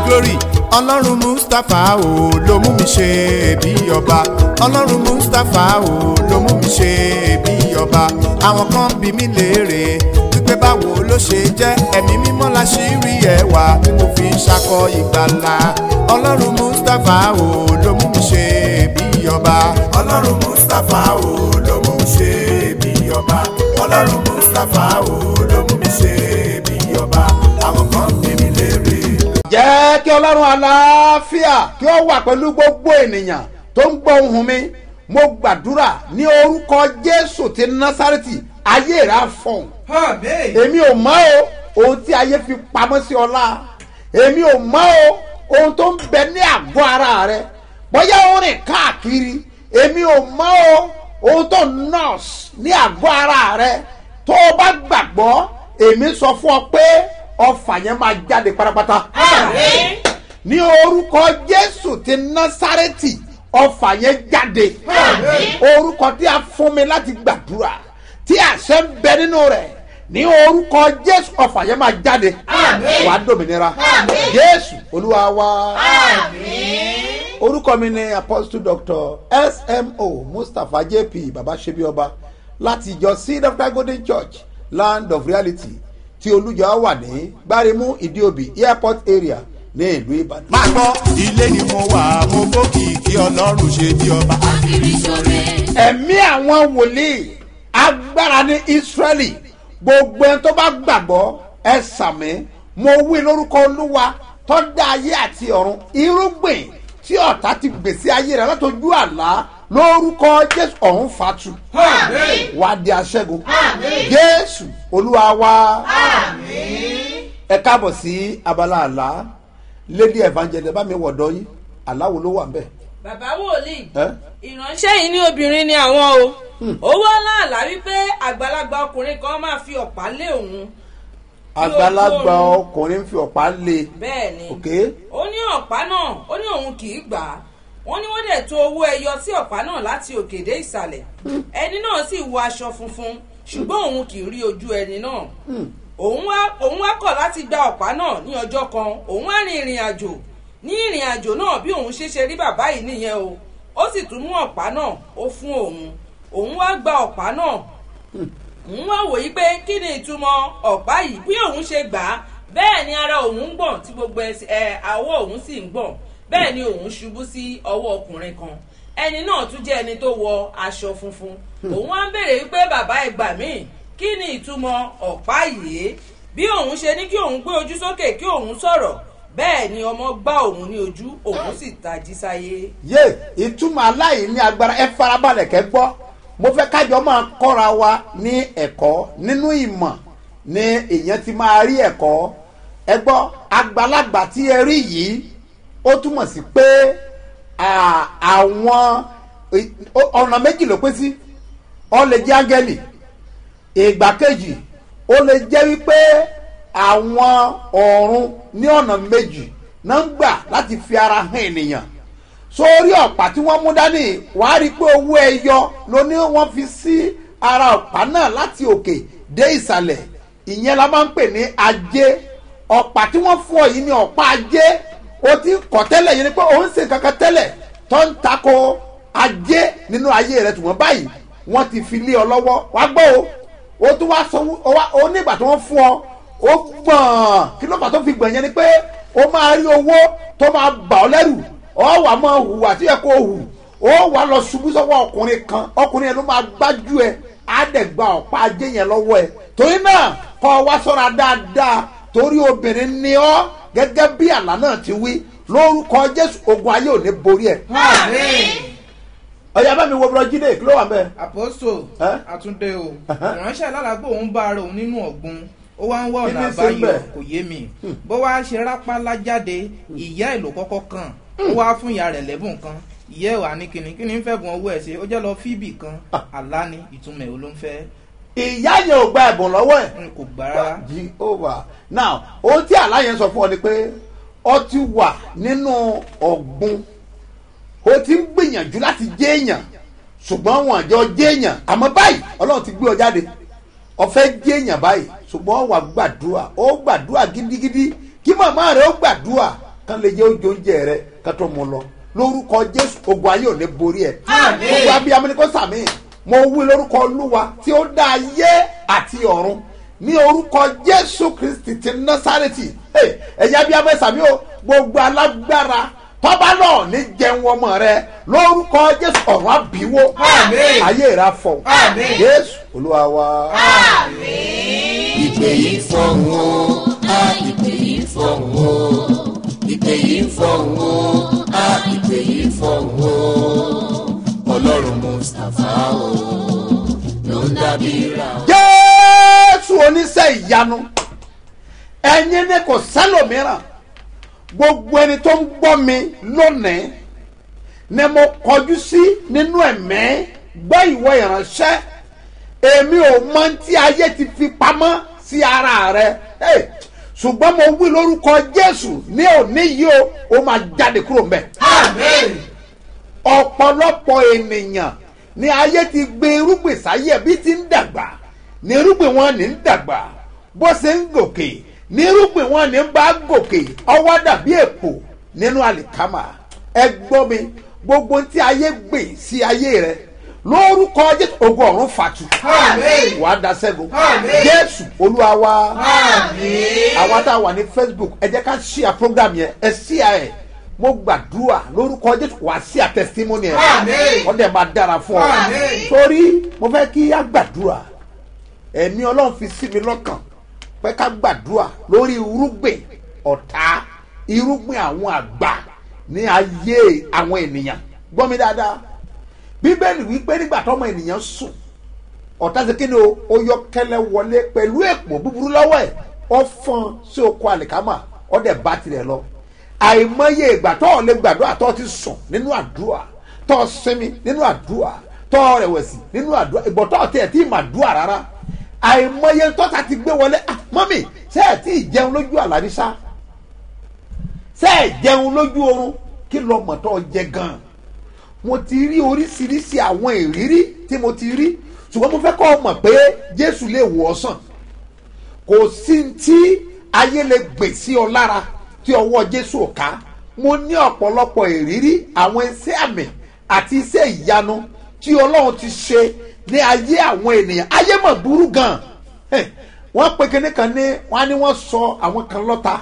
glory ọlọ́run mustapha o ló mú mi ṣe bí ọba ọlọ́run mustapha o ló mú mi ṣe bí ọba àwọn kan bí mi léèrè wípé báwo ló ṣe jẹ́ ẹ̀mí mímọ́ la ṣì rí ẹwà tí mo fi ń ṣakọ ìgbàlà ọlọ́run mustapha o ló mú mi ṣe bí ọba ọlọ́run mustapha o ló mú mi ṣe bí ọba ọlọ́run mustapha o ló mú mi ṣe bí ọba àwọn kan bí mi léèrè jẹ́ kí ọlọ́run àlàáfíà kí ó wà pẹ̀lú gbogbo ènìyàn tó ń gbọ́ ohùn mi mo gbàdúrà ní orúkọ jésù ti násárẹ́tì ayé rẹ̀ á fọ̀hún èmi ò mọ̀ o ohun tí ayé fi pamọ́ sí ọlá èmi ò mọ̀ o ohun tó ń bẹ ní àgọ́ ara rẹ bóyá ó rìn káàkiri èmi ò mọ̀ o ohun tó nọ́ọ̀sì ní àgọ́ ara rẹ tó o bá gbàgbọ́ èmi sọ fún ọ pé ọfà yẹn máa jáde pátápátá. ní orúkọ jésù ti násárẹ́tì ọfà yẹn jáde. orúkọ tí a fún mi láti gbàdúrà tí àṣẹ ń bẹ nínú rẹ̀ ní orúkọ jésù ọfà yẹn máa jáde. wàá dòmìnira jésù olúwa wa. orúkọ mi ni apostle doctor smo mustapha jp baba sebioba láti ìjọ seed of God golden church land of reality tí olùjọ wà ní gbáremú ìdíòbí airport area ní ìlú ìbàdàn. máa gbọ́ ilé ni mo wà mo bókì kí ọlọ́run ṣe bí ọba. ẹ̀mí àwọn wòlíì agbára ní israẹli gbogbo ẹni tó bá gbàgbọ́ ẹ sàmì mo wí lórúkọ olúwa tó dá ayé àti ọ̀run irúgbìn tí ọ̀tá ti gbèsè ayé rẹ̀ látọjú àlá lórúkọ jésù ọ̀hún fatu wà di aṣẹ́gun jésù olúwa wa ẹ káàbọ̀ sí abala àlá lady evangelist bá mi wọ̀dọ́ yín àláwo ló wà ń bẹ̀. bàbá wòlíì ẹ́ ìránṣẹ́ yìí ní obìnrin ni àwọn o owó láàlá wípé àgbàlagbà ọkùnrin kan máa fi ọ̀pá lé òun àgbàlagbà ọkùnrin fi ọ̀pá lé bẹ́ẹ̀ ni ok ó ní ọ̀pá náà ó ní òun kì í gbà á wọ́n ní wọ́n dẹ̀ to owó ẹyọ sí ọ̀pá náà láti òkè dé ìsàlẹ̀ ẹni náà sì wọ aṣọ funfun ṣùgbọ́n òun kì í rí ojú ẹni náà òun wá òun wá kọ̀ láti gba ọ̀pá náà ní ọjọ́ kan òun wá rin ìrìn àjò ní ìrìn àjò náà bí òun ṣe ṣe rí bàbá yìí nìyẹn o ó sì tún mú ọ̀pá náà ó fún òun òun wá gba ọ̀pá náà òun wá wòye pé kí ni ìtumọ̀ ọ̀pá yìí bí òun ṣe gbà á bẹ́ẹ̀ ni ara òun ń gbọ̀n tí gbogbo ẹsẹ̀ ẹ̀ àwọ̀ òun sì ń gbọ̀n bẹ́ẹ̀ ni òun ṣubú sí ọwọ́ ọkùnrin kan ẹni náà tún jẹ́ ẹni tó wọ aṣọ funfun òun wá ń béèrè wípé bàbá ẹ gbà mí kí ni ìtumọ̀ ọ̀pá yìí bí òun ṣe ní kí òun gbé ojú sókè kí òun sọ̀rọ̀ bẹ́ẹ̀ ni ọmọ gbá òun ní ojú òun sì tají sáyé. yé ìtumọ̀ aláì ní agbára ẹ farabalẹ̀ kẹ́ gbọ́ mo fẹ́ kájọ máa kọ́ra wa ní ẹ̀kọ́ nínú ìmọ̀ ni èèyàn ti máa rí ẹ̀kọ́ ẹ gbọ́ àgbàlagbà tí ẹ rí yìí ó túmọ̀ sí pé à- àwọn ì- ó- ọ̀nà méjì ló pín sí ọ lè jẹ́ áńgẹ́lì ìgbà kejì ó lè jẹ́ wípé àwọn ọ̀run ní ọ̀nà méjì náà ń gbà láti fi ara hàn ènìyàn sórí ọ̀pá tí wọ́n mú dání wàá rí i pé owó ẹyọ ló ní wọ́n fi sí ara ọ̀pá náà láti òkè dé ìsàlẹ̀ ìyẹn la máa ń pè ní ajé ọ̀pá tí wọ́n fún ọ yìí ní ọ̀pá ajé o ti kọ̀ tẹ́lẹ̀ yìí ni pé òun ṣe kankan tẹ́lẹ̀ tó ń takò ajé nínú ayé rẹ tùmọ̀ báyìí wọ́n ti fi lé ọ lọ́wọ́ wá gbọ́ o o tún wá sọ o wá o nígbà tí wọ́n fún ọ ó gbọ̀n kí ló fà tó fi gbọ̀n yẹn ni pé o máa rí owó tó máa bà ọ́ lẹ́rù ọ wà máa hùwà tí yẹ kó hù ó wà lọ ṣubú sọ́wọ́ ọkùnrin kan ọkùnrin yẹn ló máa gbájú ẹ á dẹ̀ gba ọ̀pá ajé yẹn lọ́wọ́ ẹ torí náà kọ́ ọ wá sọ́ra dáadáa torí obìnrin ni ọ́ gẹ́gẹ́ bí àlá náà ti wí lórúkọ jésù ogun ayé ò ní borí ẹ. ọ̀yà bá mi wo bọ́lá jíde kí ló wà bẹ́ẹ̀. àpòsò Ẹ́? àtúndé o Ẹ̀hẹ́. ìránṣẹ́ alálàgbò òun bá ara òun nínú ọ̀gbun ó wá ń wá Kí ọ̀nà ni ṣe àbáyọ bẹ́ẹ̀? kò yé mi bó wá ṣe rápálá jáde ìyá ẹ̀ ló kọ́kọ́ kàn ó wá fún ìyá rẹ̀ lẹ́bùn kan ìyá ẹ̀ wà ní kíni kíni ń fẹ́ bùn owó ẹ̀ ṣe ó jẹ́ lọ fíbì kan àlá ni ìtumọ̀ ẹ̀ ló ń fẹ́ ìyá yẹn ò gba ẹ̀bùn lọ́wọ́ ẹ̀. n kò gbà rárá jehovah now ohun tí àlá yẹn sọ fún ọ ni pé ọ ti wà nínú ọ̀gbun o ti ń gbìyànjú láti jẹ́ èèyàn ṣùgbọ́n wọn àjọ jẹ́ èèyàn àmọ́ báyìí ọlọ́run ti gbé ọ jáde ọ̀fẹ́ jẹ́ èèyàn báyìí ṣùgbọ́n wà gbàdúrà ó gbàdúrà gidigidi kí màmá rẹ ó gbàdúrà kán lè jẹ́ oúnjẹ oúnjẹ rẹ ká tó mu lọ lórúkọ jésù ogun ayé ò ní borí ẹ gbogbo abiyamọ ni kò sàmì mo wí lórúkọ olúwa tí ó dá ayé àti ọ̀run ní orúkọ jésù kristi ti násàrètì Hey, ẹ̀yin abiyamọ ẹ sàmì o gbogbo alágbára tọ́ba náà ní jẹun ọmọ rẹ lórúkọ jésù ọ̀run àbíwó Àmín. ayé rẹ afọ Àmín. jésù olúwa wa. ìpè yìí fọ̀hún o á ìpè yìí fọ̀hún o ìpè yìí fọ̀hún o á ìpè yìí fọ̀hún o ọlọ́run mustapha o ló ń dábí ra o. jésù oníṣẹ́ ìyanu ẹ̀yin ni kò sẹ́lòmíràn gbogbo ẹni tó ń gbọ́ mi lónìí ni mo kọjú sí nínú ẹ̀mí gbọ́ ìwọ ìránṣẹ́ èmi ò mọ tí ayé ti fi pamọ́ sí ara rẹ Hey, ṣùgbọ́n mo wí lórúkọ jésù ní òní yìí o ó máa jáde kúrò mbẹ́ ọ̀pọ̀lọpọ̀ ènìyàn ní ayé ti gbé irúgbìn sáyé bí ti ń dàgbà ní irúgbìn wọn ní ń dàgbà bó ṣe ń gòkè ní irúgbìn wọn ní ń bá gòkè ọwọ́ dàbí èpò nínú àlìkámà ẹ gbọ́ mi gbogbo tí ayé gbè sí ayé rẹ lórúkọ jésù ogun ọ̀run fàtú Àmín. wàá da ṣẹ́gun Àmín. jésù olúwa wa Àmín. àwa tá a wà ní facebook ẹ jẹ́ ká ṣíà program yẹn ẹ ṣíà ẹ̀ mo gbàdúrà lórúkọ jésù wàá ṣíà testimony ẹ̀ Àmín. wọ́n dẹ̀ máa dára fún ọ Àmín. torí mo fẹ́ kí á gbàdúrà ẹ̀mí ọlọ́run fi sí mi lọ́kàn pé ká gbàdúrà lórí irúgbìn ọ̀tá irúgbìn àwọn àgbà ní ayé àwọn ènìyàn gbọ́ mi dáadáa bíbélì wípé nígbà tọ́mọ ènìyàn sùn ọ̀tá ṣe kí ni o ó yọ kẹlẹ wọlé pẹ̀lú èpò búburú lọ́wọ́ ẹ̀ ó fọ́n sí oko àlìkámà ó dẹ̀ bá tirẹ̀ lọ àìmọye ìgbà tó o lè gbàdúrà tó o ti sùn nínú àdúrà tó o sinmi nínú àdúrà tó o rẹ̀wẹ̀sì nínú àdúrà ìbọ̀ tó o tiẹ̀ tí ì mà dúà rárá àìmọye tọ́ta ti gbé wọlé ah mọ́mì ṣé ẹ̀ tí ì jẹun lójú àlàríṣà ṣé ẹ̀ jẹun lójú oorun kí lọ mọ̀ tó o jẹ gan-an mo ti rí oríṣiríṣi àwọn ìrírí tí mo ti rí ṣùgbọ́n mo fẹ́ kọ́ ọ mọ̀ pé jésù lè wò ọ́ sàn kò sí tí ayé lè gbè sí ọ lára tí ọwọ́ jésù ò ká mo ní ọ̀pọ̀lọpọ̀ ìrírí àwọn iṣẹ́ àmì àti iṣẹ́ ìyanu tí ọlọ́run ti ṣe ní ayé àwọn ènìyàn ayé mọ̀ burú gan Eh, wọ́n pe kinní kan ní wọ́n á ní wọ́n sọ àwọn kan lọ́ta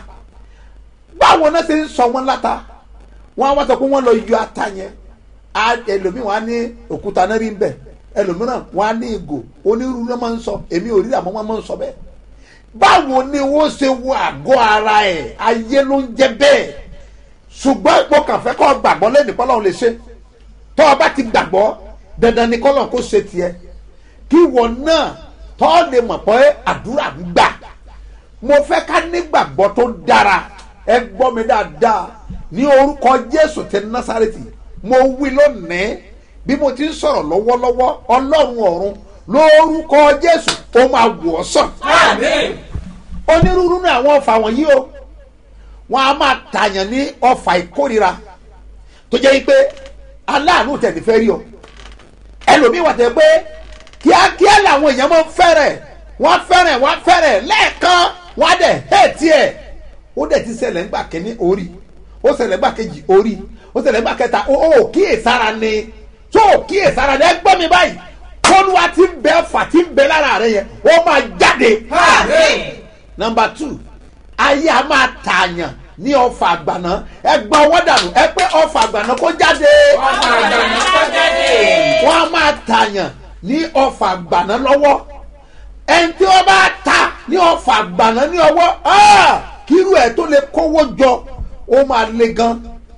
báwo náà ṣe ń sọ wọn láta wọ́n á wá sọ pé wọ́n lọ yọ ata yẹn á ẹlòmíì wọ́n á ní òkúta náà rí ń bẹ̀ ẹlòmíràn wọ́n á ní ìgò onírúurú náà máa ń sọ èmi ò rí àmọ́ wọ́n máa ń sọ bẹ́ẹ̀ báwo ni wọ́n ṣe wo àgọ́ ara ẹ̀ ayé ló ń jẹ́ bẹ́ẹ̀ ṣùgbọ́n mo kàn fẹ́ kọ́ gbàgbọ́ lẹ́nu kọ́lọ́run lè ṣe tọ́ ọ bá ti gbàgbọ́ dandan ni kọ́lọ́run kó ṣe tiẹ̀ kí ìwọ náà tọ́ ọ lè mọ̀ pé àdúrà ń gbà mo fẹ́ ká nígbàgbọ́ tó dára ẹ gbọ́ mi dáadáa ní orúkọ jésù ti násàrètì mo wí lónìí bí mo ti ń sọ̀rọ̀ lọ́wọ́lọ́wọ́ ọlọ́run ọ̀run lórúkọ jésù ó máa wò ọ́ sàn Àmín. onírúurú ní àwọn ọfà wọ̀nyí o wọn a máa tààyàn ní ọfà ìkórira tó jẹ́ pé aláàánú tẹ̀ ní fẹ́ rí ọ ẹlòmíì wà tẹ̀ pé kíákíá làwọn èèyàn máa ń fẹ́rẹ̀ wọ́n fẹ́rẹ̀ wọ́n fẹ́rẹ̀ lẹ́ẹ̀kan wọ́n á dẹ̀ hẹ́ẹ̀tì ẹ̀ ó dẹ̀ ti ṣẹlẹ̀ ńgbà kẹ́ni orí ó ṣẹlẹ̀ ńgbà kejì orí ó ṣẹlẹ̀ ńgbà kẹta ó ó kíyèsára ni tó kíyèsára ni ẹ gbọ́ mi báyìí kọ́lùwà ti ń bẹ ọfà ti ń bẹ lára rẹ yẹn ó máa jáde Àmín. number two ayé a máa tààyàn ní ọfà àgbàná ẹ gba ọwọ́ dànù ẹ pé ọfà àgbàná kó jáde Ọmọ àgbàna kọ́ jáde. wọ́n á máa tààyàn ní ọfà àgbàná lọ́wọ́ ẹni tí wọ́n bá ta ní ọfà àgbàná ní ọwọ́ ah, kírú ẹ̀ tó lè kówó jọ ó máa le gan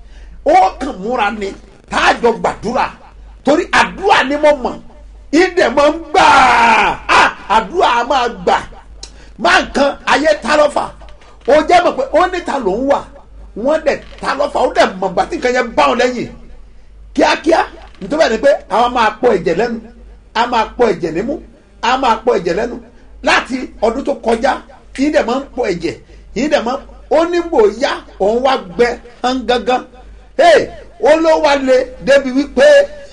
ó kàn múra ni táàjọ gbàdúrà torí àdúrà ni mo mọ̀ ìdè máa ń gbà á àdúrà á máa gbà máa nǹkan ayé ta lọ́fà ó jẹ́ mọ̀ pé ó níta ló ń wà wọ́n dẹ̀ ta lọ́fà ó dẹ̀ mọ̀ gbà tí nǹkan yẹn bá wọn lẹ́yìn kíákíá nítorí ẹni pé àwọn máa pọ ẹ̀jẹ̀ lẹ́nu a máa pọ ẹ̀jẹ̀ nímú a máa pọ ẹ̀jẹ̀ lẹ́nu láti ọdún tó kọjá yìí dẹ̀ máa ń pọ ẹ̀jẹ̀ yìí dẹ̀ máa ó ní gbò yá òun wá gbẹ hàn gángan hey, ó ló wá le débi wípé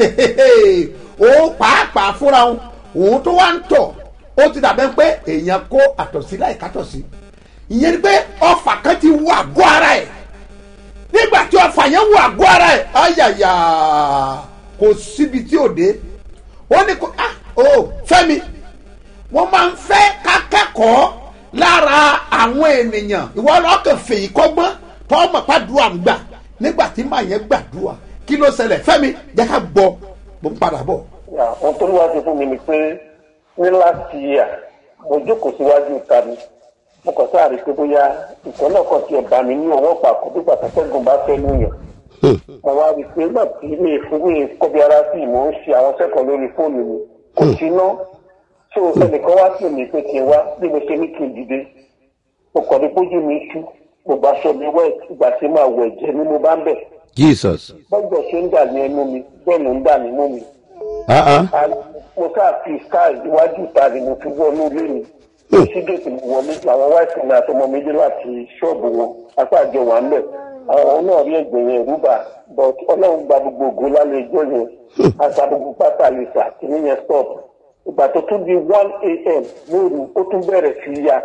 òun pàápàá fúnra òun òun tó wá ń tọ̀ ó ti dàbẹ́ pé èèyàn kó àtọ̀sí láì kátọ̀sí ìyẹn ni pé ọfà kan ti wọ àgọ́ ara ẹ̀ nígbà tí ọfà yẹn wọ àgọ́ ara ẹ̀ ayàyà kò síbi tí ò dé ó ní kò ah o fẹ́mi wọ́n máa ń fẹ́ ká kẹ́kọ̀ọ́ lára àwọn ènìyàn ìwọ ọlọ́kàn fèyí kọ́gbọ́n tọ́mọ̀ pàdúrà ń gbà nígbà tí màá yẹn gbàdúrà kí ló ṣẹlẹ̀ fẹ́mi jẹ́ ká gbọ́ mo ń padà bọ̀. ohun tó lówó ṣe fún mi ni pé ní láti yà mo jókòó síwájú ìta mi mo kàn sáà rí i pé bóyá ìtọ́ náà kàn tiẹ̀ bá mi ní ọwọ́ pàkó bí pàtàkùn bá fẹ́ lóyún mo wá rí i pé nígbà tí mi fún mi kọ́bi ara sí i mò ń ṣe àwọn sẹ́kọ̀ọ́ lórí fóònù mi kò sí ná so ẹnìkan wá sí mi pé kí n wá bí mo ṣe ní kí n dìde mo kàn ní pójú mi tú gbogbo aṣọ mi wẹ̀ ìgbà tí màá wẹ̀ jẹ́ ni mo bá ń bẹ̀ jesus bọ́jọ̀ ṣe ń dà ní ẹnu mi bẹ́ẹ̀ ló ń dà nínú mi ah ah mo sáà fi sky iwájú ìta ni mo fi wọnú ilé mi sí gèètì mo wọlé làwọn wáìsì mi àtọmọ mi dé láti ṣọ́ọ̀bù wọn apá àjọ wà ń bẹ̀ àwọn náà rí ẹgbẹ́ yẹn rúbà but ọlọ́run gba gbogbo ògo lálẹ́ ẹjọ́ yẹn àṣà gbogbo pátá lè sà kìíní yẹn stop ìgbà tó tún di one a.m. lóru ó tún bẹ̀rẹ̀ sí ya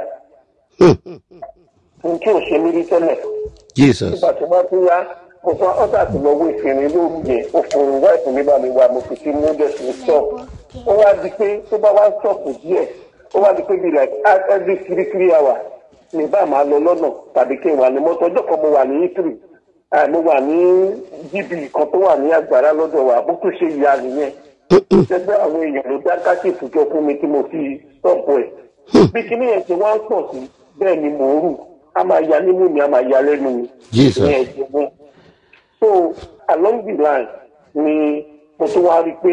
n tí ò ṣe mí rí tẹ́lẹ̀ jesus nígbà tí wọ́n tún yá mo fún ọ́sà tí lọ wé ìfìrin lóru yẹn ó fún wáìfù mi bá mi wá mo fi sí múdẹ̀sì ní stop ó wá di pé tó bá wá stop díẹ̀ ó wá di pé bí like every three three hours ní bá máa lọ lọ́nà tàbí kí n wà ní mọ́tò ọjọ́ kan mo wà ní italy mo wà ní gb kan tó wà ní àgbàrá lọ́dọ̀ wa bó tún ṣe ìyá nìyẹn ṣẹgbẹ́ àwọn èèyàn ló dá káṣíìfù jọ fún mi tí mo fi stop ẹ̀ bí kíní yẹn ṣe wá ń pọ̀ sí bẹ́ẹ̀ ni mò ń rù a máa ya nínú mi a máa ya lẹ́nu mi Jesus. ní ẹ̀jẹ̀ wọn so along the line ni mo tún wá rí i pé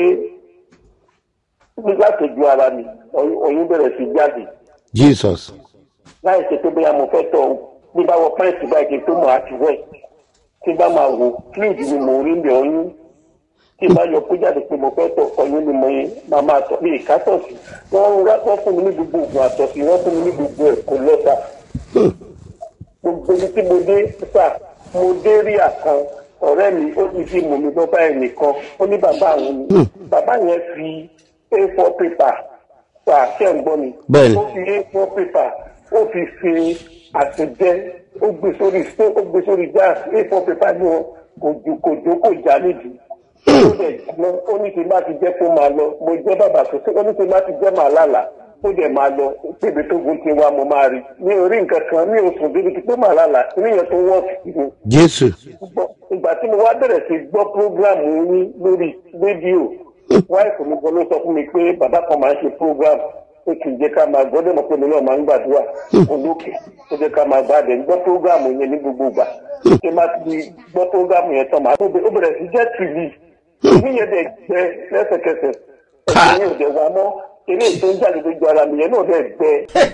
nígbà tó ju ara mi ọyún ọyún bẹ̀rẹ̀ sí jáde jesus láì ṣe pé bóyá mo fẹ́ tọ̀ ọ́ bí bá wọ pẹ́ǹtì báyìí kí n tó mọ̀ àti wẹ̀ tí bá máa wò fluid ni mo rí mi ọyún tí bá yọ kó jáde pé mo fẹ́ tọ̀ ọyún ni mo yẹn máa máa tọ̀ bí ìkátọ̀sí wọ́n ń rá wọ́n fún mi ní gbogbo oògùn àtọ̀sí wọ́n fún mi ní gbogbo ẹ̀ kò lọ́ta gbogbo ibi tí mo dé sà mo dé rí àkan ọ̀rẹ́ mi ó ti fi mọ̀ mi lọ bá ẹnìkan ó ní bàbá àwọn ni bàbá yẹn fi a4 paper sà ṣẹ́ ń gbọ́ mi Bẹ́ẹ̀ni. ó fi a4 paper ó fi fi àtẹ̀jẹ́ ó gbé sórí ó gbé sórí gas a4 paper ní wọn kò jù kò jó kò já nídìí ó dẹ̀ jiná ó ní kí n bá ti jẹ́ kó máa lọ mo jẹ́ bàbá tó ṣe ó ní kí n bá ti jẹ́ màá lálàá ó dẹ̀ máa lọ pébi tó gun ti wá mo máa rí mi ò rí nǹkan kan mi ò sùn débi pé màá lálàá níyẹn tó wọ́ sí mi jésù gbọ́ ìgbà tí mo wá bẹ̀rẹ̀ sí gbọ́ prógrámù yín lórí rédíò wáìfù mi gan ló sọ fún mi pé bàbá kan máa ń ṣe prógrámù pé kì í jẹ́ ká máa gbọ́ dẹ́mọ̀ pé mi náà máa ń gbàdúrà olókè ó jẹ́ ká máa gbà dẹ̀ gbọ́ prógrámù yẹn ní gbogbo ìgbà kí n má ti gbọ́ prógrámù yẹn tán màá tó bẹ- ó bẹ̀rẹ̀ sí jẹ́ tìlì ìní yẹn dẹ̀ gbẹ lẹ́sẹ̀kẹsẹ̀ ẹ̀sìn yẹn ò dẹ̀ wá mọ́ eré tó ń jáde lójú ara mi yẹn náà dẹ̀ gbẹ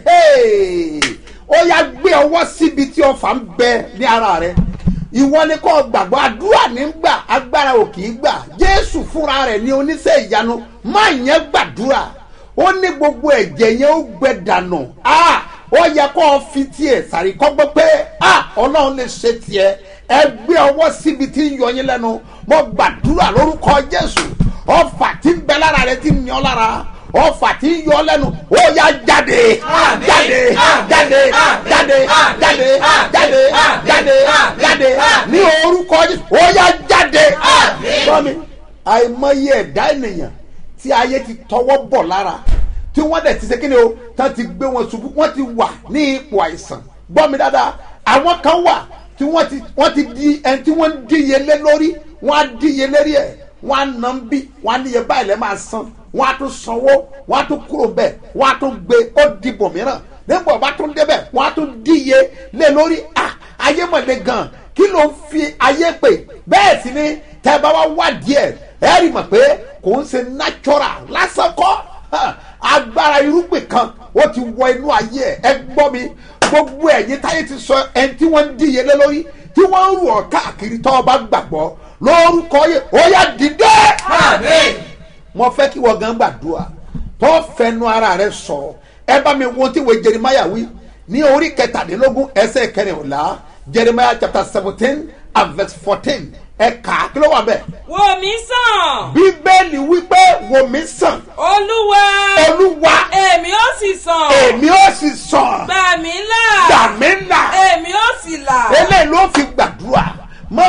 Hehe! ó yá gbé ọwọ́ síbi tí ọfà ń bẹ ní ara rẹ ìwọ ni kò gbàgbọ́ àdúrà ní gbà agbára ò kì í gbà jésù fúnra rẹ̀ ní oníṣẹ́ ìyanu má yẹn gbàdúrà ó ní gbogbo ẹ̀jẹ̀ yẹn ó gbẹ dànù Ah! ó yẹ kó o fi tiẹ̀ sàrí kọ́gbọ́ pé ah, ọlọ́run lè ṣe tiẹ̀ ẹ gbé ọwọ́ síbi tí ń yọ yín lẹ́nu mo gbàdúrà lórúkọ jésù ọfà tí ń bẹ lára rẹ tí ń yan lára ọfà tí ń yọ lẹ́nu ó yá jáde jáde jáde jáde jáde jáde jáde jáde ní orúkọ jésù ó yá jáde sọmi àìmọye ẹ̀dá ènìyàn tí ayé ti tọwọ́ bọ̀ lára tí wọ́n dẹ̀ ti ṣe kíni o tán ti gbé wọn ṣubú wọ́n ti wà ní ipò àìsàn gbọ́ mi dáadáa àwọn kan wà tí wọ́n ti wọ́n ti di ẹni tí wọ́n ń díyelé lórí wọ́n á díyelé rí ẹ̀ wọ́n á nà ń bí wọ́n á níye báyìí lẹ́ máa san wọ́n á tún sanwó wọ́n á tún kúrò bẹ́ẹ̀ wọ́n á tún gbé ó dìbò mìíràn nígbà wọ́n bá tún débẹ̀ wọ́n á tún díye lé lórí à ayé mọ̀lẹ́ gan kí ló ń fi ayé pè bẹ́ẹ̀ sì ni tẹ́ bá wá wá díẹ̀ ẹ rí mọ̀ pé kò ń ṣe natural lásán kọ́ hàn, agbára irúgbìn kan ó ti wọ inú ayé ẹ ẹ gbọ́ mi gbogbo ẹ̀yin táyé ti sọ ẹni tí wọ́n ń díye lé lórí tí wọ́n ń rù ọ́ káàkiri tọ́ ọ bá gbàgbọ́ lórúkọ yẹ ó yá dìde mo fẹ́ kí wọ́n gan gbàdúrà tó fẹnu ara rẹ sọ̀rọ̀ ẹ bá mi wo tí wo jeremiah wí ní orí kẹtàdínlógún ẹsẹ̀ kẹrìnlá jeremiah chapter seventeen and verse fourteen ẹ kà á kí ló wà bẹ́ẹ̀ wò mí sàn bíbélì wípé wò mí sàn olúwa olúwa èmi ó sì sàn èmi ó sì sàn gbà mí là gbà mí là èmi ó sì là eléyìí ló fi gbàdúrà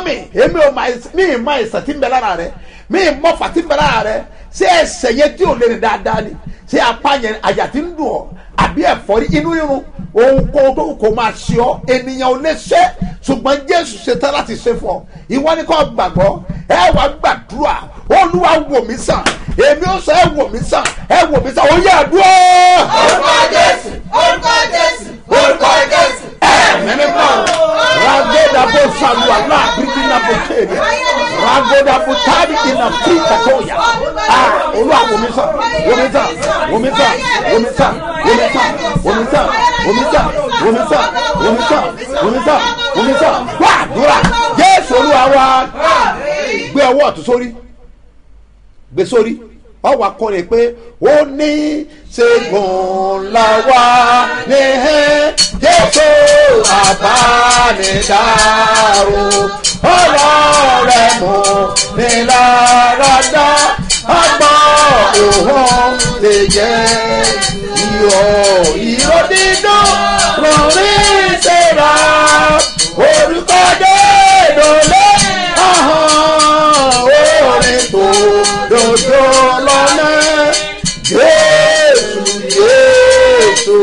àìsàn tí ń bẹ lára rẹ mi mọ fà tí ń bẹ lára rẹ ṣé ẹsẹ̀ yẹn tí ò lè rìn dáadáa ni ṣé apá yẹn àyà tí ń dùn ọ́ àbí ẹ̀fọ́rí inú rírun ohunkóhun tó kò máa ṣe ọ́ ènìyàn ò lè ṣe ṣùgbọ́n jésù ṣetán láti ṣe fún ọ ìwọ ni kò gbàgbọ́ ẹ wàá gbàdúrà olúwa wò mí sàn èmi ó sọ ẹ wò mí sàn ẹ wò mí sàn ó yẹ àdúrà. orúkọ jésù orúkọ jésù orúkọ jésù. ẹ̀mí mímọ́ ragoda bó saluwa náà bíkí náà bó kéde ragoda bó tábì kí náà tí kàtó yà á olúwa wò mí sàn wò mí sàn wò mí sàn wò mí sàn wò mí sàn wò mí sàn wò mí sàn wò mí sàn wò mí sàn wò mí sàn wò mí sàn wà àdúrà jésù olúwa wa gbé ọwọ́ ọ̀tún sórí gbé sórí ọwọ́ akọrin pé ó ní ṣègùn làwa ní jésù àbánidáró ọlọ́rẹ̀ mú ní láradá ọgbọ́n òhun lè jẹ́ ìrọ̀ ìrọ̀ dídùn rọrí ṣẹ̀ra orúkọ dédolé ahọ́n orin tó dodo lọ́nà jésù jésù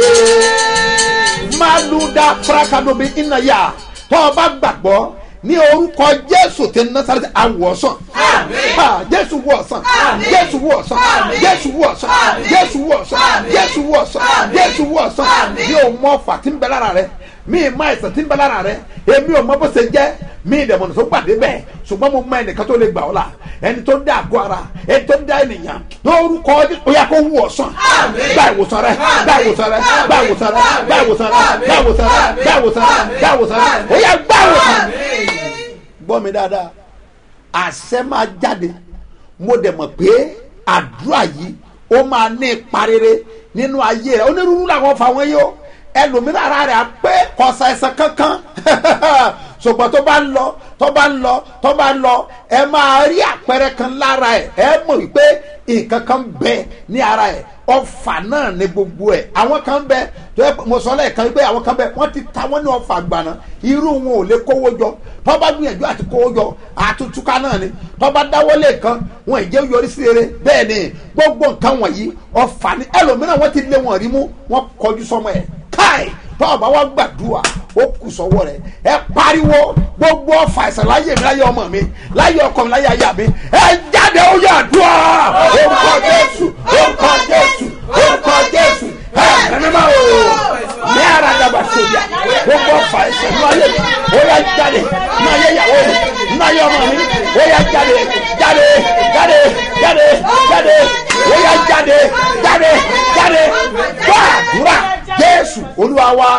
jésù maluda frakadobi inaya tó o bá gbàgbọ́ ní orúkọ jésù tí nasarati awọ̀sán jésù wọ̀sán jésù wọ̀sán jésù wọ̀sán jésù wọ̀sán jésù wọ̀sán jésù wọ̀sán mi ò mọ ọfà tí ń bẹ lára rẹ mi ì má ẹsẹ̀ tí ń bẹ lára rẹ èmi ò mọ bó ṣe jẹ́ mi ì dẹ̀mọ̀nà tó gbàdé bẹ́ẹ̀ ṣùgbọ́n mo mọ ẹnìkan tó lè gbà ọ́ la ẹni tó dá àgọ́ ara ẹni tó dá ènìyàn lórúkọ ó yà kó wù ọ́ sàn gba ìwòsàn rẹ gba ìwòsàn rẹ gba ìwòsàn rẹ gba ìwòsàn rẹ gba ìwòsàn rẹ gba ìwòsàn rẹ gba ìwòsàn rẹ ó yà gba ìwòsàn. gbọ́ mi dáadáa àṣẹ máa jáde mo dẹ̀ mọ̀ pé àdúrà yìí ó máa ní ipa rere nínú ayé rẹ onírúurú làwọn fa wọn yìí ó ẹlòmíràn ara rẹ̀ á pé kọ̀ọ̀sà ẹ̀sán kankan ṣùgbọ́n tó bá ń lọ tó bá ń lọ tó bá ń lọ ẹ máa rí àpẹẹrẹ kan lára ẹ ẹ mọ̀ wípé nǹkan kan bẹ ní ara ẹ ọfà náà ní gbogbo ẹ àwọn kan bẹ tó yẹ mo sọ lẹ́ẹ̀kan wípé àwọn kan bẹ wọ́n ti ta wọ́n ní ọfà gbàná irú wọn ò lè kówó jọ tó bá gbìyànjú àti kówó jọ àtúntúká náà ni tó bá dáwọ́ lẹ́ẹ̀kan wọn ì jẹ́ yọrí sí eré bẹ́ẹ̀ ni gbogbo nǹkan wọ̀nyí ọfà ni ẹlòmíràn wọ́n ti lé wọn rí mú wọ́n kọjú sọmọ ẹ̀ káì tọ́ọ̀bá wa gbàdúrà ó kù sọ́wọ́ rẹ̀ ẹ pariwo gbogbo ọ̀fà ẹ̀sẹ̀ láyé mi láyé ọmọ mi láyé ọkọ mi láyé aya mi ẹ jáde ó yà dùà orúkọ jésù orúkọ jésù orúkọ jésù ẹ ẹnìmọ́ o ní ara dàgbà sóbíà gbogbo ọ̀fà ẹ̀sẹ̀ ní ayé mi ó yà jáde ní ayé ìyàwó mi ní ayé ọmọ mi ó yà jáde jáde jáde jáde jáde ó yà jáde jáde jáde gbàdúrà jésù olúwa wa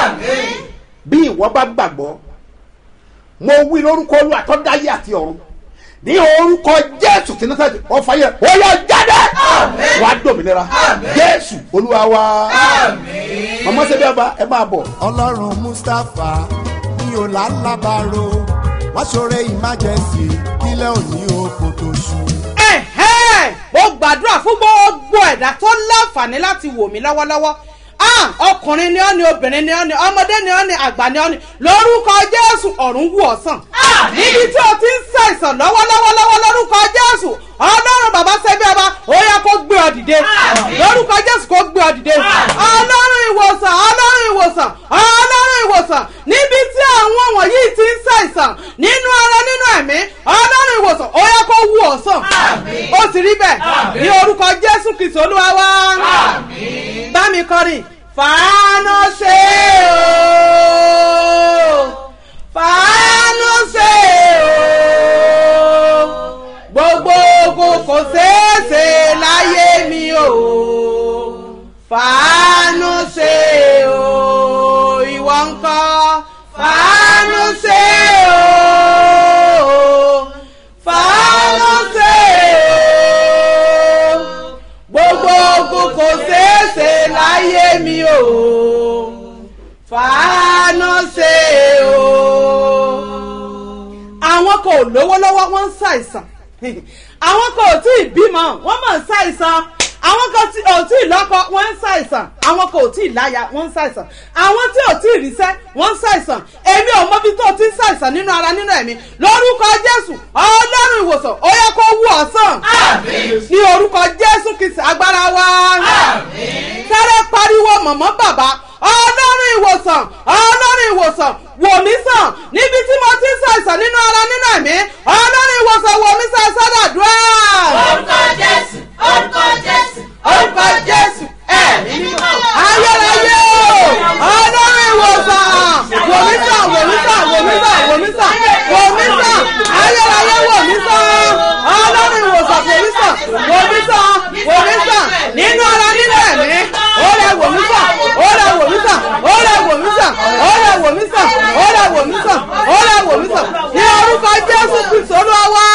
bí ìwọ bá gbàgbọ́ mo wí lórúkọ olúwa tó dáyé àti ọ̀run ní orúkọ jésù tí náà sẹ́yìn ọ̀fà yẹn ó yọ jáde wà á dòmìnira jésù olúwa wa màmá sẹ́bí ọba ẹ máa bọ̀. ọlọ́run mustapha ní ọ̀làlábàárò wá ṣoore emergency kílẹ̀ òní oko tó ṣú. ẹ̀hẹ́ mo gbàdúrà fún gbogbo ẹ̀dá tó láǹfààní láti wò mí lọ́wọ́lọ́wọ́ ah ọkùnrin ni ọ́ ni obìnrin ni ọ́ ni ọmọdé ni ọ́ ni àgbà ni ọ́ ni lórúkọ jésù ọ̀run wù ọ́ sàn. níbi tí o ti ń ṣàìsàn lọ́wọ́lọ́wọ́ lọ́wọ́ lórúkọ jésù ọlọ́run bàbá ṣẹ́bí ọba ó yẹ kó gbé ọ dìde lórúkọ jésù kó gbé ọ dìde ọlọ́run ìwòsàn ọlọ́run ìwòsàn ọlọ́run ìwòsàn níbi tí àwọn wọ̀nyí ti ń ṣàìsàn nínú ara nínú ẹ̀mí ọlọ́run ìwòsàn ó yẹ kó wù ọ́ sàn ó sì rí bẹ́ẹ̀ ní orúkọ jésù kìsì olúwa wá bá mi kọrin fàánù ṣe o fàánù ṣe o gbogbo ogun kò ṣeéṣe láyé mi o fàánù ṣe o ìwọ ńkọ́ fàánù ṣe o fàánù ṣe o gbogbo ogun kò ṣeéṣe láyé mi o fàánù ṣe o. àwọn kò lówó lọ́wọ́ wọ́n ń ṣàìsàn àwọn kò tí ì bímọ wọ́n mọ̀ ń ṣàìsàn àwọn kan tí ò tí ì lọ́kọ wọ́n ń ṣàìsàn àwọn kò tí ì láya wọ́n ń ṣàìsàn àwọn tí ò tí ì ríṣẹ́ wọ́n ń ṣàìsàn èmi ò mọ bí tó ti ń ṣàìsàn nínú ara nínú ẹ̀mí lórúkọ jésù ọlọ́run ìwòsàn ó yẹ kó wú ọ sàn ní orúkọ jésù kìsì agbára wa sáré pariwo mọ̀mọ́ bàbá ọlọ́run ìwòsàn ọlọ́run ìwòsàn wò mí sàn níbi tí mo ti ń ṣàìsàn nínú ara nínú ẹ̀mí ọlọ́run ìwòsàn wò mí sàn sọ́dọ̀dúrà. orúkọ jésù orúkọ jésù orúkọ jésù ẹ̀mí mímọ́ ayérayé o ọlọ́run ìwòsàn wò mí sàn wò mí sàn wò mí sàn wò mí sàn wò mí sàn ayérayé wò mí sàn ọlọ́run ìwòsàn wò mí sàn wò mí sàn wò mí sàn nínú ara nínú ẹ̀mí ó lè wò mí sàn ó lè wò mí sàn ó lè wò mí sàn ó lè wò mí sàn ó lè wò mí sàn ó lè wò mí sàn ní orúkọ jésù kristu olúwa wá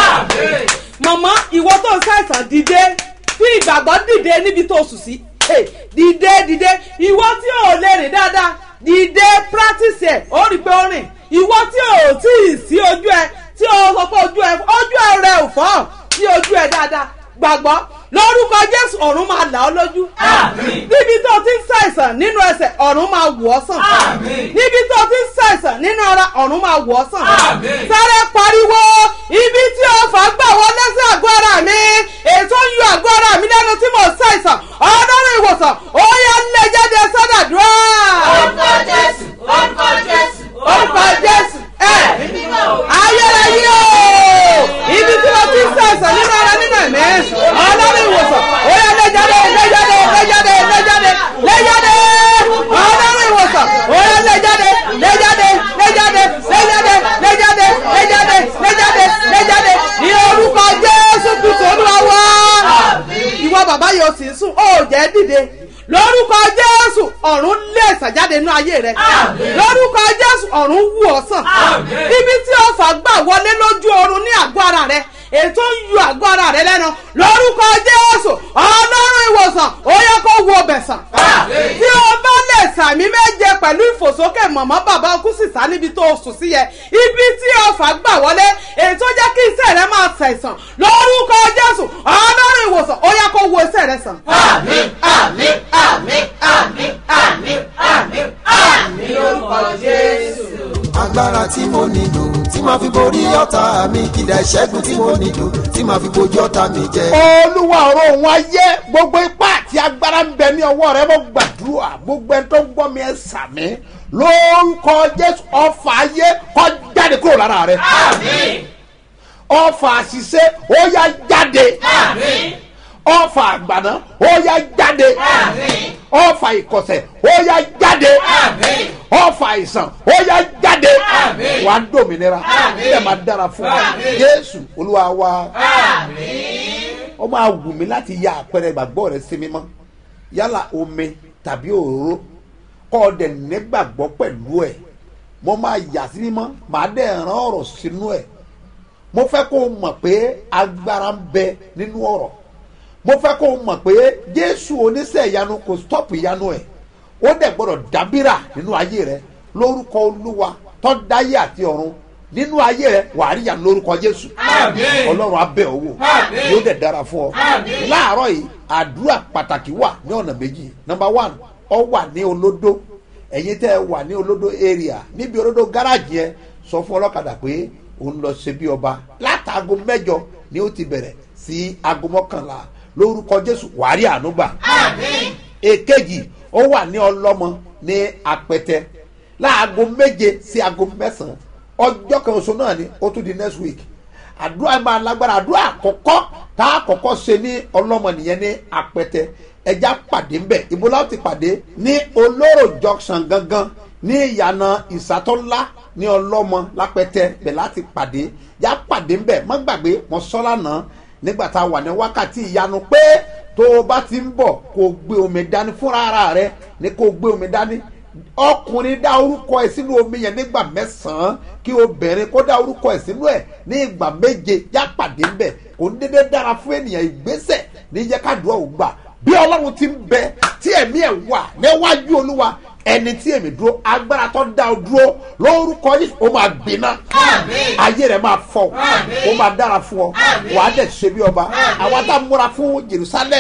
màmá ìwọ tó ń ṣàìsàn dìde fi ìgbàgbọ́ dìde níbi tó sùn sí Hey, dìde dìde ìwọ tí ò lè rìn dáadáa dìde practice ẹ ó rí i pé ó rìn ìwọ tí ò tí ì sí ojú ẹ tí o sọ pé ojú ẹ ojú ẹ rẹ ò fọ́ sí ojú ẹ dáadáa gbàgbọ́ lórúkọ jésù ọ̀run máa là ọ́ lójú níbi tó ti ń ṣàìsàn nínú ẹsẹ̀ ọ̀run máa wọ̀ ọ́ sàn níbi tó ti ń ṣàìsàn nínú ara ọ̀run máa wọ̀ ọ́ sàn sáré pariwo ibi tí ọfà gbà wọlé sí àgọ́ ara mi ètò ń yọ àgọ́ ara mi lẹ́nu tí mo ṣàìsàn ọlọ́run ìwòsàn ó yá lé jáde sọ́dàdúrà orúkọ jésù orúkọ jésù orúkọ jésù ẹ ayérayé o ibi tí mo ti ń ṣàìsàn nínú ara nínú ẹ̀mí ọlọ́run ìwòsàn ó yá lé jáde lé jáde lé jáde lé jáde lé jáde ọlọ́run ìwòsàn ó yá lé jáde lé jáde lé jáde lé jáde lé jáde lé jáde lé jáde lé jáde ní orúkọ jésù kristu olúwa wá ìwọ bàbá yìí ó sì ń sùn ó jẹ́ dìde lórúkọ jésù ọ̀run lè ṣàjáde nínú ayé rẹ lórúkọ jésù ọ̀run wù ọ́ sàn ibi tí ọfà gbà wọlé lójú oorun ní àgọ́ ara rẹ ètò ń yọ àgọ́ ara rẹ lẹ́nu lórúkọ jésù ọlọ́run ìwòsàn ó yẹ kó wo ọbẹ̀ sàn tí o bá lè sàmì méje pẹ̀lú ìfòsókè mọ̀mọ́ bàbá ọkú sísá níbi tó o sùn sí yẹ ibi tí ọfà gbà wọlé ètò jẹ́ kí iṣẹ́ rẹ máa ṣàìsàn lórúkọ jésù ọlọ́run ìwòsàn ó yẹ kó wo iṣẹ́ rẹ sàn. àmín àmín àmín àmín àmín àmín àmín orúkọ jésù. agbára tí mo nílò tí màá fi borí ọ̀tá mi kìdá ìṣẹ́gun tí mo nílò tí màá fi bojú ọ̀tá mi jẹ. olúwa ọ̀rọ̀ òun ayé gbogbo ipá àti agbára ń bẹ ní ọwọ́ rẹ mo gbàdúrà gbogbo ẹni tó ń gbọ́ mi ẹ sàmí lórúkọ jésù ọfà ayé kọ́ jáde kúrò lára rẹ ọfà àṣìṣe ó yá jáde ọfà àgbàná ó yá jáde ọfà ìkọ̀sẹ̀ ó yá jáde ọfà àìsàn ó yá jáde wà á dòmìnira ilẹ̀ máa dára fún wa jésù olúwa wa ó máa wù mí láti ya àpẹẹrẹ ìgbàgbọ́ rẹ sí mímọ́ yálà omi tàbí òróró kọ́ ọ dẹ̀ nígbàgbọ́ pẹ̀lú ẹ̀ mo máa yà sí mímọ́ màá dẹ̀ rán ọ̀rọ̀ sínú ẹ̀ mo fẹ́ kó o mọ̀ pé agbára ń bẹ nínú ọ̀rọ̀ mo fẹ́ kó o mọ̀ pé jésù oníṣẹ́ ìyanu kò stop ìyanu ẹ̀ ó dẹ̀ gbọ́dọ̀ dábìrà nínú ayé rẹ lórúkọ olúwa tó dáyé àti ọ̀run nínú ayé rẹ wàá rí ìyanu lórúkọ jésù ọlọ́run abẹ́ owó yóò dẹ̀ dára fún ọ láàárọ̀ yìí àdúrà pàtàkì wà ní ọ̀nà méjì number one ọ wà ní olódó ẹ̀yin tẹ́ ẹ wà ní olódó area níbi olódó gáràjì yẹn sọ fún ọlọ́kadà pé òun lọ ṣe bí ọba látàgò mẹ́jọ ni ó ti bẹ̀rẹ̀ sí aago mọ́kànlá lórúkọ jésù wàá rí àánú gbà èkejì ó wà ní ọlọ́mọ ní apẹtẹ láago méje sí aago mẹ́sàn-án ọjọ́ kan oṣù náà ni ó tún di next week àdúrà máa lágbára àdúrà àkọ́kọ́ tá a kọ́kọ́ ṣe ní ọlọ́mọ nìyẹn ní apẹtẹ ẹja pàdé ńbẹ ibo láti ti pàdé ní olóró junction gangan ní ìyànà ìsàtọ́lá ní ọlọ́mọ lápẹtẹ bẹ̀ láti pàdé já pàdé ńbẹ má gbàgbé mọ sọ́lá náà nígbà tá a wà ní wákàtí ìyanu pé tó o bá ti ń bọ̀ kó o gbé omi dání fúnra ara rẹ ní kó o gbé omi dání ọkùnrin dá orúkọ ẹ sínú omi yẹn nígbà mẹ́sàn-án kí obìnrin kó dá orúkọ ẹ sínú ẹ ní ìgbà méje já pàdé ńbẹ kò ní dédé dára fún ènìyàn ìgbésẹ̀ ní jẹ́ ká dùn ọ́ gbà bí ọlọ́run ti ń bẹ tí ẹ̀mí ẹ̀ wà níwájú olúwa ẹni tí èmi dúró agbára tó dá o dúró lórúkọ yìí ó máa gbiná ayé rẹ máa fọ ó máa dára fún ọ wàá dẹ̀ ṣe bí ọba àwa tá a múra fún jerusalem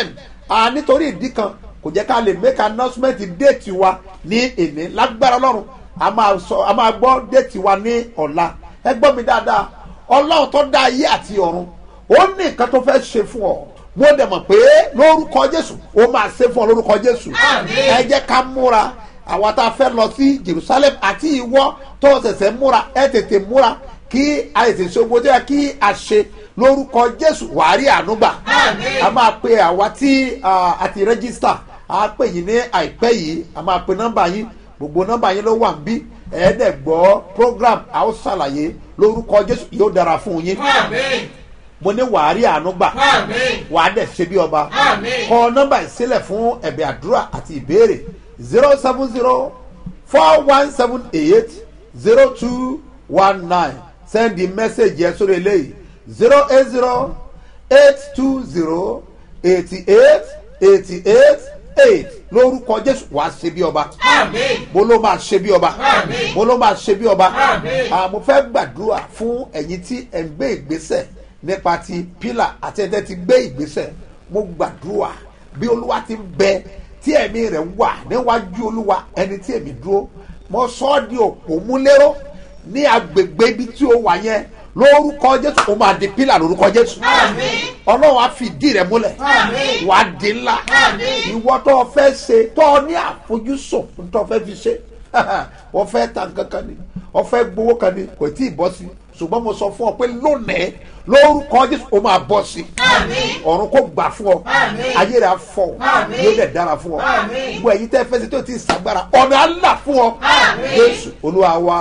a nítorí ìdí kan kò jẹ́ ká lè make announcement déètì wa ní èní lágbára ọlọ́run a máa sọ a máa gbọ́ déètì wa ní ọ̀la ẹ gbọ́ mi dáadáa ọlọ́run tó dá ayé àti ọ̀run ó ní nǹkan tó fẹ́ ṣe fún ọ mo dẹ̀ mọ̀ pé lórúkọ jésù ó máa ṣe fún ọ lórúkọ jésù ẹ jẹ́ ká múra àwa tá a fẹ́ lọ sí jerusalem àti ìwọ tó ṣẹ̀ṣẹ̀ múra ẹ tètè múra kí a lè ṣe ogun tó yẹ kí a ṣe lórúkọ jésù wàárí ànúgbà a máa pe àwa tí ah, a ti rẹ́gísítà a pè yín ní àìpẹ́ yìí a máa pe nọ́mbà yín gbogbo nọ́mbà yín ló wà ń bí ẹ̀ẹ́dẹ̀ gbọ́ program a ó ṣàlàyé lórúkọ jésù yóò dára fún yín mo ní wàárí ànúgbà wàá dẹ̀ ṣe bí ọba kọ nọ́mbà ìsílẹ̀ fún ẹ̀bẹ̀ àdúrà àti ìbéèrè zero seven zero four one seven eight zero two one nine send the message yẹn sórí eléyìí zero eight zero eight two zero eighty eight eighty eight eight lórúkọ jésù wàá ṣe bí ọba mo ló máa ṣe bí ọba mo ló máa ṣe bí ọba Ah, mo fẹ́ gbàdúrà fún ẹ̀yin tí ẹ̀ ń gbé ìgbésẹ̀ nípa ti pílà àti ẹ̀dẹ́ ti gbé ìgbésẹ̀ mo gbàdúrà bí olúwa ti ń bẹ tí ẹ̀mí rẹ̀ wà níwájú olúwa ẹni tí èmi dúró mo sọ ọ́ di òpó múlẹ́rọ́ ní agbègbè ibi tí ó wà yẹn lórúkọ jésù ó máa di pílà lórúkọ jésù ọlọ́run á fi ìdí rẹ̀ múlẹ̀ wàá di ńlá ìwọ tó o fẹ́ ṣe tó o ní àfojúsùn tó o fẹ́ fi ṣe wọ́n fẹ́ ta nǹkan kan ni wọ́n fẹ́ gbowó kan ni kò tí ì bọ́ sí ṣùgbọ́n mo sọ fún ọ pé lónìí lórúkọ jésù ó máa bọ́ sí ọ̀run kò gbà fún ọ ayé rẹ̀ á fọ yóò dẹ̀ dára fún ọ gbogbo ẹ̀yin tẹ́ fẹ́ ṣe tó ti ṣàgbára ọ̀nà á là fún ọ jésù olúwa wa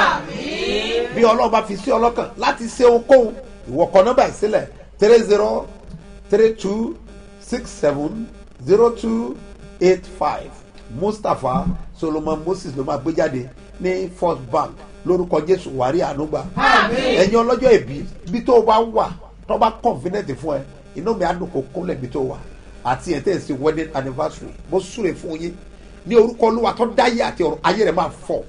bí ọlọ́run bá fi sí ọlọ́kàn láti ṣe ohunkóhun ìwọ kọ nọ́mbà ìsílẹ̀ three zero three two six seven zero two eight five mustapha solomon moses ló máa gbé jáde ní first bank lórúkọ jésù wàrí ànúgbà ẹ̀yin ọlọ́jọ́ ìbí bí tó bá wà tó bá confident fún ẹ inú mi á dùn kó kúnlẹ̀ bí tó wà àti ẹ̀ tẹ́ ẹ̀ sí wedding anniversary mo súre fún yín ní orúkọ olúwa tó dáyé àti ọ̀run ayé rẹ̀ máa fọ̀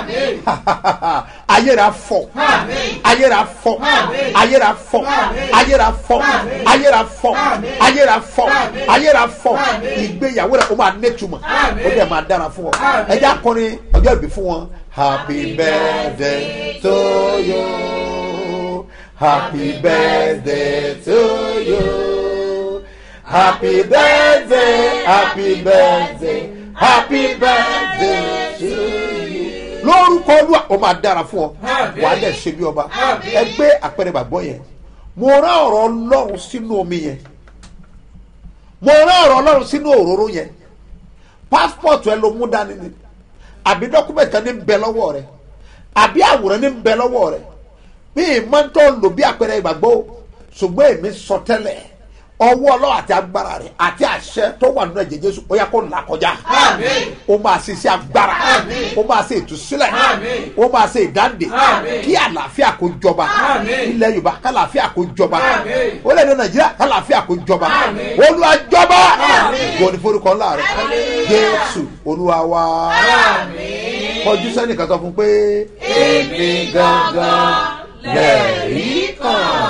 ayé rẹ̀ á fọ̀ ayé rẹ̀ á fọ̀ ayé rẹ̀ á fọ̀ ayé rẹ̀ á fọ̀ ayé rẹ̀ á fọ̀ ayé rẹ̀ á fọ̀ ayé rẹ̀ á fọ̀ ìgbéyàwó rẹ̀ ó máa nẹ́tùmọ̀ ó dẹ̀ máa dára fún ọ ẹ jẹ́ akọrin ọjọ́ ìbí fún wọn happy birthday to you happy birthday to you happy birthday happy birthday happy birthday to you. lórúkọ olúwa ó máa dára fún ọ wàá dẹ̀ ṣe bí ọba ẹ gbé àpẹẹrẹ bàgbọ́ yẹn mo rán ọ̀rọ̀ ọlọ́run sínú omi yẹn mo rán ọ̀rọ̀ ọlọ́run sínú òróró yẹn passport ẹ ló mú dání ni àbí dọ́kúmẹ̀tì kan ní bẹ lọ́wọ́ rẹ àbí àwòrán ní bẹ lọ́wọ́ rẹ bí ìmọ̀ntọ́ lò bí àpẹẹrẹ ìgbàgbọ́ o ṣùgbọ́n èmi sọ tẹ́lẹ̀ ọwọ́ ọlọ́wọ́ àti agbára rẹ̀ àti àṣẹ tó wà nínú ẹ̀jẹ̀ jésù ó yà kó là kọjá ó máa ṣe iṣẹ́ agbára ó máa ṣe ìtúsílẹ̀ ó máa ṣe ìdáǹdè kí àlàáfíà kó jọba ilẹ̀ yorùbá kálàáfíà kó jọba ó lè ní nàìjíríà kálàáfíà kó jọba olúwa jọba gbọ́n ní forúkọ ńlá rẹ̀ jésù olúwa wa kọjú sẹ́nìkan sọ fún pé èmi gangan lẹ́ẹ̀rí kan.